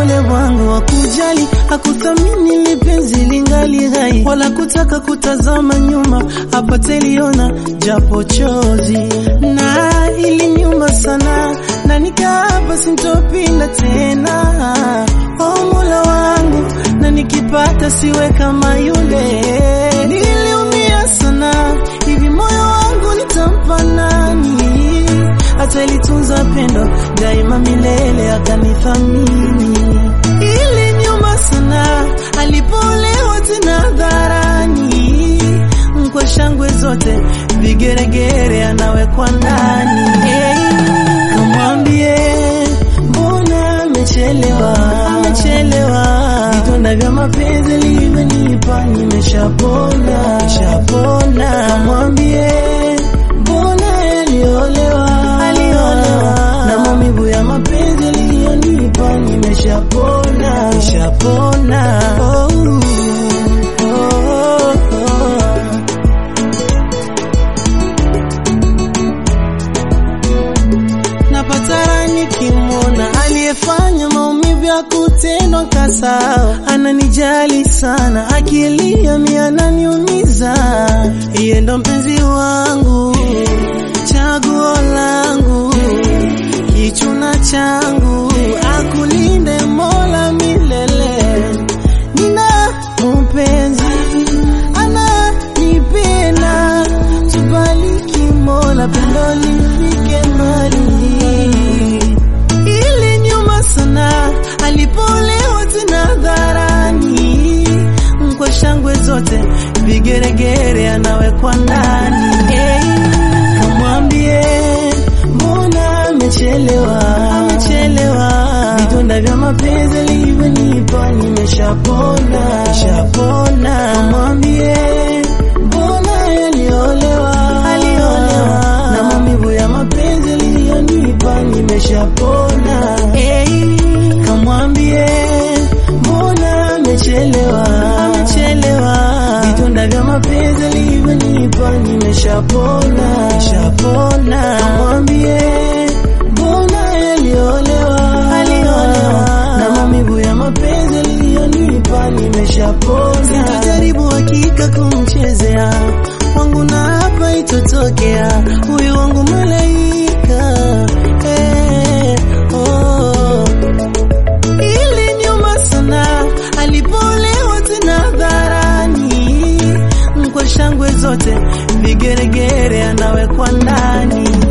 ole wangu wa kujali, hakuthamini lipenzi lingali hai, wala kutaka kutazama nyuma apate liona japo chozi, na ili nyuma sana na nikaapa sintopinda tena. O Mola wangu, na nikipata siwe kama yule. Niliumia sana, hivi moyo wangu nitampa nani? Atalitunza pendo daima milele, akanithamini. Ili nyuma sana, alipoolewa tena hadharani, kwa shangwe zote, vigeregere anawekwa ndani. Hey, kamwambie mbona amechelewa, amechelewa. Vidonda vya mapenzi livyonipa nimeshapona, shapona. Kamwambie mbona aliolewa, aliolewa. Na maumivu ya mapenzi aliyonipa nimeshapona, shapona. Oh, oh, oh, oh. napatara nikimwona aliyefanya maumivu ya kutendwa kasao, ananijali sana, akilia mi ananiumiza. Iye ndo mpenzi wangu, chaguo langu, kichuna changu, akulinde Mola milele. Nina mpenzi ananipenda, tubariki Mola, pendo lifike mbali. Ili nyuma sana, alipolewa tena hadharani, kwa shangwe zote, vigeregere anawekwa ndani. Hey, kamwambie mbona amechelewa, amechelewa. Vidonda vya mapenzi alivyonipa nimeshapona, shapona. Kamwambie mbona aliolewa, aliolewa. Na maumivu ya mapenzi aliyonipa nimeshapona. Hey, kamwambie mbona amechelewa, amechelewa. Vidonda vya mapenzi alivyonipa nimeshapona, shapona. Kamwambie mbona aliolewa, aliolewa. Na maumivu ya mapenzi aliyonipa nimeshapona. Sitajaribu hakika kumchezea wangu na hapa itotokea huyu wangu malaika eh, oh. Ili nyuma sana alipolewa tena hadharani, kwa shangwe zote, vigeregere anawekwa ndani.